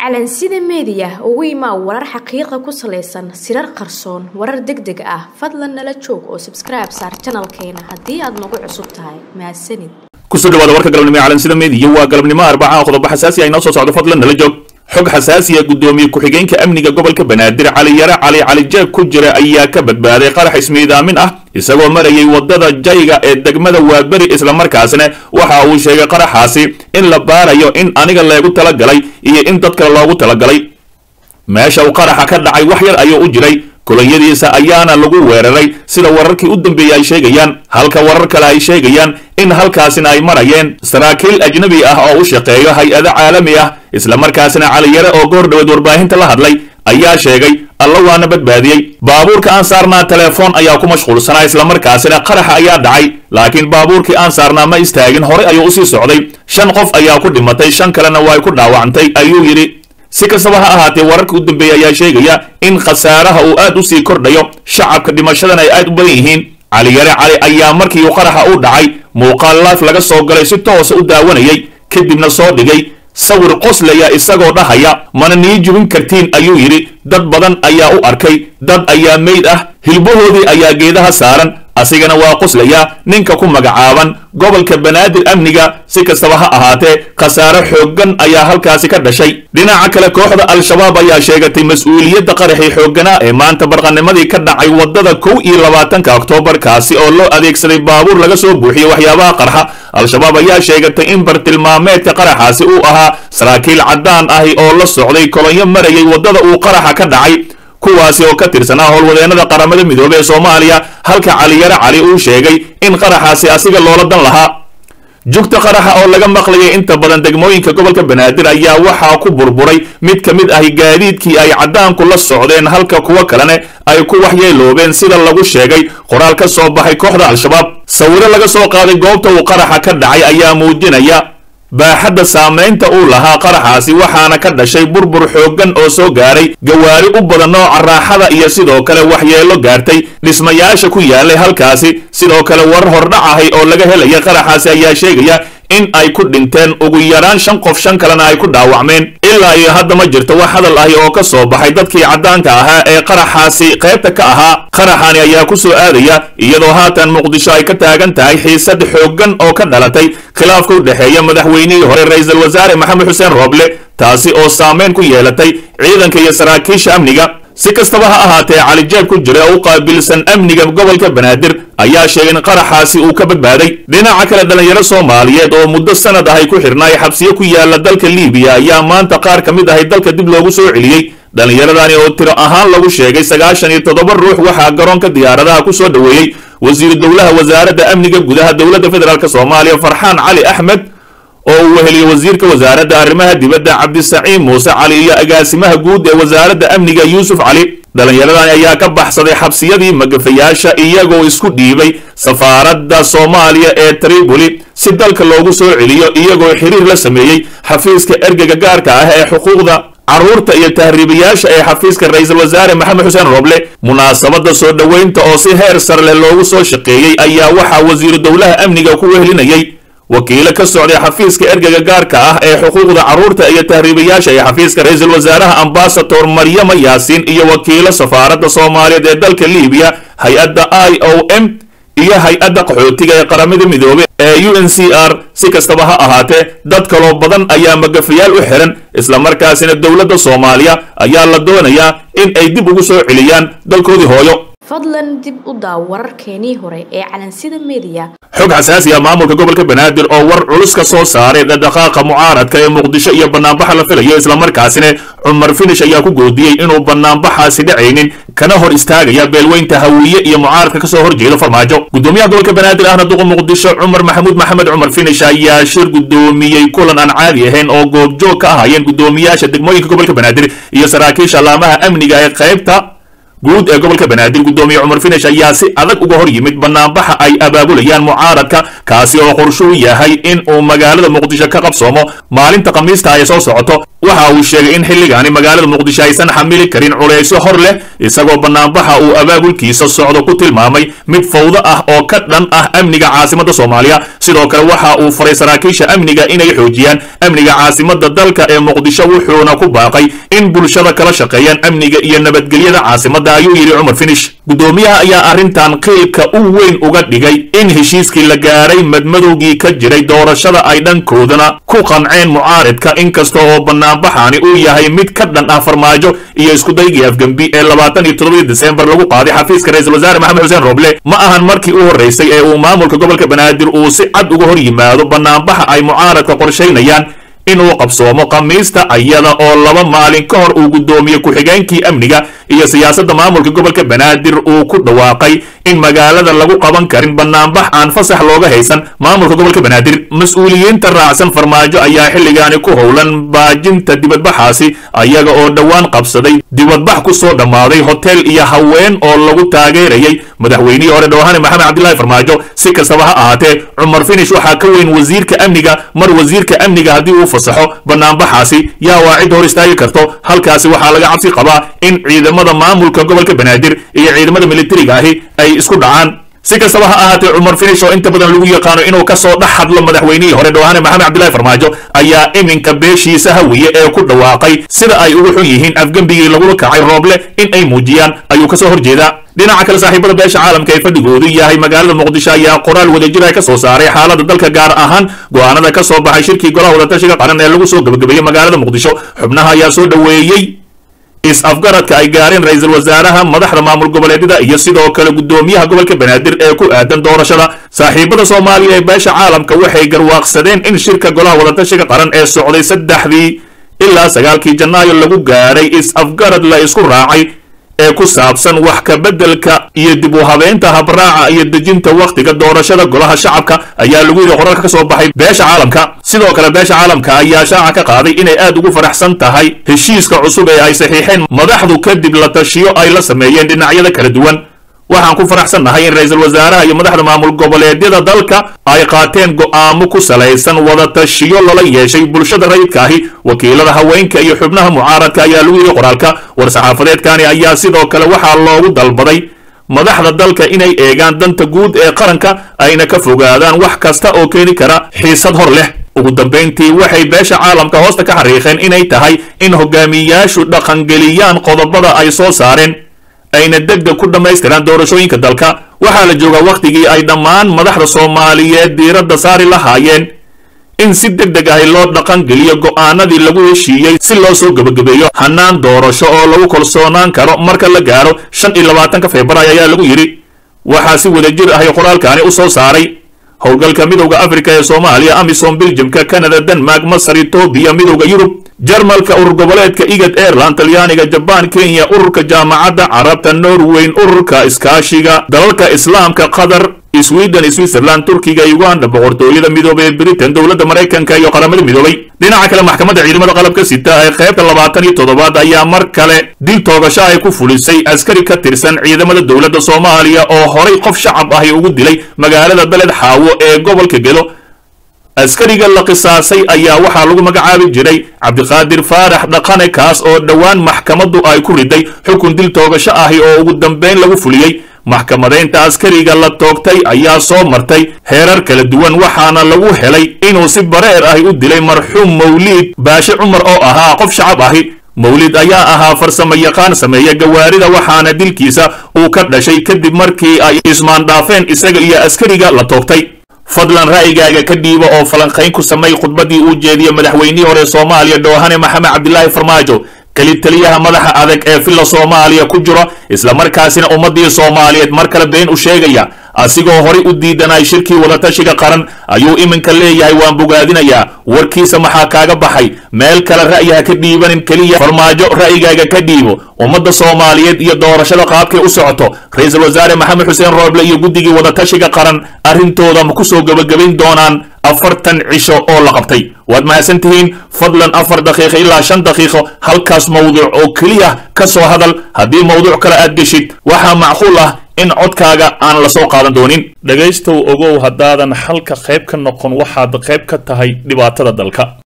calansida meediya ugu imaa warar xaqiiqa ku salaysan sirar qarsoon warar deg deg ah fadlan nala joog oo sabskribe saar janalkeena haddii aad nagu cusub tahay mahadsanid kusoo dhawaada warka galabnimo ee calansida meediya waa galabnimo arbaca qodobo xasaasi ah inoo soo socdo fadlan nala joog xog xasaasiya guddoomiye ku-xigeenka amniga gobolka banaadir cali yare cali cali jeeg ku jira ayaa ka badbaaday qarax ismiidaamin ah isagoo marayay wadada jayga ee degmada waaberi islamarkaasna waxa uu sheegay qaraxaasi in la baarayo in aniga leegu talagalay iyo in dad kale loogu talagalay meesha uu qaraxa ka dhacay wax yar ayuu u jiray kolonyadiisa ayaana lagu weeraray sida wararkii u dambeeyey ay sheegayaan halka warar kale ay sheegayaan in halkaasina ay marayeen saraakiil ajnabi ah oo u shaqeeyo hay-ado caalami ah islamarkaasina caliyare oo goor dhaweed warbaahinta la hadlay ayaa sheegay alla waana badbaadiyey baabuurka aan saarnaa telefoon ayaa ku mashquulsanaa islamarkaasina qaraxa ayaa dhacay laakiin baabuurkii aan saarnaa ma istaagin horey ayuu usii socday shan qof ayaa ku dhimatay shan kalena way ku dhaawacantay ayuu yidhi si kastaba ha ahaatee wararka u dambeeya ayaa sheegaya in khasaaraha uu aad u sii kordhayo shacabka dhimashadana ay aad u badan yihiin caliyare cali ayaa markii uu qaraxa u dhacay muuqaal life laga soo galay si toosa u daawanayay kadibna soo dhigay sawir qoslaya isagoo dhahaya mana nii jubin kartiin ayuu yidhi dad badan ayaa u arkay dad ayaa meyd ah hilbahoodii ayaa geedaha saaran asigana waa qoslaya ninka ku magacaaban gobolka banaadir amniga si kastaba ha ahaatee khasaare xooggan ayaa halkaasi ka dhashay dhinaca kale kooxda al-shabaab ayaa sheegatay mas-uuliyadda qaraxii xoogganaa ee maanta barqanimadii ka dhacay waddada kow iyo labaatanka oktoobar kaasi oo loo adeegsaday baabuur laga soo buuxiyey waxyaabaha qarxa al-shabaab ayaa sheegatay in bartilmaameedka qaraxaasi uu ahaa saraakiil caddaan ahi oo la socday kolonyo marayay waddada uu qaraxa ka dhacay kuwaasi oo ka tirsanaa howlwadeennada qaramada midoobey ee soomaaliya halka caliyare cali uu sheegay in qaraxaasi asiga loola dan lahaa jugta qaraxa oo laga maqlayay inta badan degmooyinka gobolka banaadir ayaa waxaa ku burburay mid ka mid ahi gaadiidkii ay caddaanku la socdeen halka kuwo kalene ay ku waxyeeloobeen sida lagu sheegay qoraal ka soo baxay kooxda al-shabaab sawiro laga soo qaaday goobta uu qaraxa ka dhacay ayaa muujinaya baaxadda saamaynta uu lahaa qaraxaasi waxaana ka dhashay burbur xooggan oo soo gaaray gawaari u badan nooca raaxada iyo sidoo kale waxyeelo gaartay dhismayaasha ku yaalay halkaasi sidoo kale warar hordhac ahay oo laga helaya qaraxaasi ayaa sheegaya in ay ku dhinteen ugu yaraan shan qof shan kalena ay ku dhaawacmeen ilaa iyo hadda ma jirto wax hadal ahi oo ka soo baxay dadkii caddaanka ahaa ee qaraxaasi qaybta ka ahaa qaraxani ayaa ku soo aadaya iyadoo haatan muqdisho ay ka taagan tahay xiisad xooggan oo ka dhalatay khilaafka u dhexeeya madaxweynihii hore ra-iisul wasaare maxamed xuseen rooble taasi oo saameyn ku yeelatay ciidanka iyo saraakiisha amniga si kastaba ha ahaatee calijeeb ku jira oo u qaabilsan amniga gobolka banaadir ayaa sheegay in qaraxaasi uu ka badbaaday dhinaca kale dhallinyaro soomaaliyeed oo muddo sanad ahay ku xirnaay xabsiyo ku yaala dalka liibiya ayaa maanta qaar ka mid ahay dalka dib loogu soo celiyey dhallinyaradani oo tiro ahaan lagu sheegay sagaashan iyo toddoba ruux waxaa garoonka diyaaradaha ku soo dhoweeyey wasiiru dowlaha wasaaradda amniga gudaha dowladda federaalk soomaaliya farxaan cali axmed oo uu weheliyey wasiirka wasaaradda arrimaha dibadda cabdisaciin muuse cali iyo agaasimaha guud ee wasaaradda amniga yuusuf cali dhallinyaradani ayaa ka baxsaday xabsiyadii magafayaasha iyagoo isku dhiibay safaaradda soomaaliya ee triboli si dalka loogu soo celiyo iyagoo xiriir la sameeyey xafiiska ergega gaarka ah ee xuquuqda carruurta iyo tahriibayaasha ee xafiiska ra-iisul wasaare maxamed xuseen roble munaasabadda soo dhoweynta oo si heer sare leh loogu soo shaqeeyey ayaa waxaa wasiiru dowlaha amniga ku wehelinayay wakiilo ka socday xafiiska ergega gaarka ah ee xuquuqda carruurta iyo tahriibayaasha ee xafiiska ra-iisul wasaaraha ambasador maryama yaasiin iyo wakiilo safaaradda soomaaliyeed ee dalka liibiya hay-adda i o m iyo hay-adda qaxootiga ee qaramada midoobey ee u n c r si kastaba ha ahaatee dad kaloo badan ayaa magafayaal u xiran islamarkaasina dowladda soomaaliya ayaa la doonayaa in ay dib ugu soo celiyaan dalkoodii hooyo fadlan dib u daaw wararkeenii hore ee calansida meediya xog xasaasi ah maamulka gobolka banaadir oo war culus ka soo saaray dhaqdhaqaaqa mucaaradka ee muqdisho iyo banaanbaxa la filayo islamarkaasina cumar finish ayaa ku goodiyey inuu banaanbaxaasi dhacaynin kana hor istaagaya beelweynta hawiye iyo mucaaradka kasoo horjeeda farmaajo gudoomiyaha gobolka banaadir ahna duqa muqdisho cumar maxamuud maxamed cumar finish ayaa shir gudoomiyey kulan aan caadi ahayn oo goobjoog ka ahaayeen gudoomiyaasha degmooyinka gobolka banaadir iyo saraakiisha laamaha amniga ee qaybta guud ee gobolka banaadir guddoomiye cumar finish ayaa si adag uga hor yimid banaanbaxa ay abaabulayaan mucaaradka kaasi oo qorshuu yahay in uu magaalada muqdisho ka qabsoomo maalinta khamiista ay soo socoto waxa uu sheegay in xilligaani magaalada muqdisho aysan xamili karin culaysyo hor leh isagoo banaanbaxa uu abaabulkiisa socdo ku tilmaamay mid fawdo ah oo ka dhan ah amniga caasimadda soomaaliya sidoo kale waxa uu faray saraakiisha amniga inay xoojiyaan amniga caasimadda dalka ee muqdisho wuxuuna ku baaqay in bulshada kala shaqeeyaan amniga iyo nabadgelyada caasimadda ayuu yidhi cumar finish guddoomiyaha ayaa arrintan qiilka u weyn uga dhigay in heshiiskii la gaaray madmadowgii ka jiray doorashada ay dhankoodana ku qanceen mucaaridka inkasta oo banaanbaxaani uu yahay mid ka dhan ah farmaajo iyo iskudaygii afgembi ee labaatan iyo toddobadii desembar lagu qaaday xafiiska ra-iisul wasaare maxamed xuseen roble ma ahan markii u horraysay ee uu maamulka gobolka banaadir uu si cad uga hor yimaado banaanbaxa ay mucaaradka qorshaynayaan inuu qabsoomo khamiista iyada oo laba maalin ka hor uu guddoomiye ku-xigeenkii amniga iyo siyaasadda maamulka gobolka banaadir uu ku dhawaaqay in magaalada lagu qaban karin banaanbax aan fasax looga haysan maamulka gobolka banaadir mas-uuliyiinta raacsan farmaajo ayaa xilligaani ku howlan baajinta dibadbaxaasi ayaga oo dhowaan qabsaday dibadbax ku soo dhammaaday hotel iyo haween oo lagu taageerayay madaxweynihii hore dhowhane maxamed cabdilaahi farmaajo si kastaba ha ahaatee cumar finish waxaa ka weyn wasiirka amniga mar wasiirka amniga haddii uu fasaxo banaanbaxaasi yaa waa cid hor istaagi karto halkaasi waxaa laga cabsi qabaa in ciidamada maamulka gobolka banaadir iyo ciidamada militariga ahi ay isku dhacaan si kastaba ha ahaatee cumar finish oo inta badan lagu yaqaano inuu ka soo dhex hadlo madaxweynihii hore dhowhane maxamed cabdilaahi farmaajo ayaa iminka beeshiisa hawiye ee ku dhawaaqay sida ay ugu xun yihiin afgembigii lagula kacay rooble in ay muujiyaan ayuu kasoo horjeedaa dhinaca kale saaxiibada beesha caalamka ee fadhigoodu yahay magaalada muqdisho ayaa qoraal wadajir ay ka soo saaray xaaladda dalka gaar ahaan go'aanada ka soo baxay shirkii golaha wadatashiga qaran ee lagu soo gebagabeeyey magaalada muqdisho xubnaha ayaa soo dhoweeyey is-afgaradka ay gaareen ra-iisul wasaaraha madaxda maamul goboleedyada iyo sidoo kale guddoomiyaha gobolka banaadir ee ku aadan doorashada saaxiibada soomaaliya ee beesha caalamka waxay garwaaqsadeen in shirka golaha wadatashiga qaran ee socday saddexdii ilaa sagaalkii janaayo lagu gaaray is-afgarad la isku raacay ee ku saabsan wax ka beddelka iyo dib u habeynta habraaca iyo dejinta wakhtiga doorashada golaha shacabka ayaa lagu yidhi qoralka ka soo baxay beesha caalamka sidoo kale beesha caalamka ayaa shaaca ka qaaday inay aad ugu faraxsan tahay heshiiska cusub ee ay saxiixeen madaxdu kadib la tashiyo ay la sameeyeen dhinacyada kala duwan waxaan ku faraxsannahay in ra-iisul wasaaraha iyo madaxda maamul goboleedyada dalka ay qaateen go'aamo ku salaysan wada tashiyo lala yeeshay bulshada rayidka ahi wakiilada haweenka iyo xubnaha mucaaradka ayaa lagu yidhi qoraalka war-saxaafadeedkani ayaa sidoo kale waxaa loogu dalbaday madaxda dalka inay eegaan danta guud ee qaranka ayna ka fogaadaan wax kasta oo keeni kara xiisad hor leh ugu dambayntii waxay beesha caalamka hoosta ka xariiqeen inay tahay in hogaamiyayaashu dhaqangeliyaan qodobada ay soo saareen ayna degdeg ku dhammaystiraan doorashooyinka dalka waxaa la joogaa wakhtigii ay dhammaan madaxda soomaaliyeed diiradda saari lahaayeen in si deg deg ahi loo dhaqan geliyo go'aanadii lagu heshiiyey si loo soo gebagabeeyo hannaan doorasho oo lagu kalsoonaan karo marka la gaaro shan iyo labaatanka februaayo ayaa lagu yidhi waxaa si wadajir ahi qoraalkaani u soo saaray howlgalka midowda afrika ee soomaaliya amisom biljamka canada denmark masar etoobiya midowda yurub jarmalka urur goboleedka igad airland talyaaniga jabaan kenya ururka jaamacadda carabta norweyn ururka iskaashiga dalalka islaamka qatar sweden switzerland turkiga uganda boqortooyada midoobay ee britain dowladda maraykanka iyo qaramada midoobay dhinaca kale maxkamadda ciidamada qalabka sita ee qaybta labaatan iyo toddobaad ayaa mar kale dil toogasho ay ku fulisay askari ka tirsan ciidamada dowladda soomaaliya oo horay qof shacab ahi ugu dilay magaalada beled xaawo ee gobolka gedo askariga la qisaasay ayaa waxaa lagu magacaabi jiray cabdiqaadir faarax dhaqane kaas oo dhowaan maxkamaddu ay ku riday xukun dil toogasho ahi oo ugu dambayn lagu fuliyey maxkamadaynta askariga la toogtay ayaa soo martay heerar kala duwan waxaana lagu helay inuu si bareer ahi u dilay marxuum mawliid baashe cumar oo ahaa qof shacab ahi mawlid ayaa ahaa farsamo yaqaan sameeya gawaarida waxaana dilkiisa uu ka dhashay kadib markii ay ismaandhaafeen isaga iyo askariga la toogtay fadlan ra'yigaaga ka dhiiba oo falanqayn ku samay khudbaddii uu jeediyey madaxweynihii hore soomaaliya dhoohane maxamed cabdilaahi farmaajo keli taliyaha madaxa adag ee filla soomaaliya ku jiro islamarkaasina ummaddii soomaaliyeed mar kale been u sheegaya asigoo horay u diidanay shirkii wadatashiga qaran ayuu iminka leeyahay waan bogaadinayaa warkiisa maxaa kaaga baxay meel kale ra'yaha ka dhiibanin keliya farmaajo ra'yigaaga ka dhiibo ummadda soomaaliyeed iyo doorashada qaabkay u socoto ra-iisul wasaare maxamed xuseen rooble iyo guddigii wadatashiga qaran arrintooda ma ku soo gebagabayn doonaan afartan cisho oo la qabtay waad mahadsan tihiin fadlan afar daqiiqo ilaa shan daqiiqo halkaas mawduuc oo keliya ka soo hadal haddii mawduuc kale aad geshid waxaa macquul ah in codkaaga aan la soo qaadan doonin dhegaystow ogow haddaadan xalka qayb ka noqon waxaad qayb ka tahay dhibaatada dalka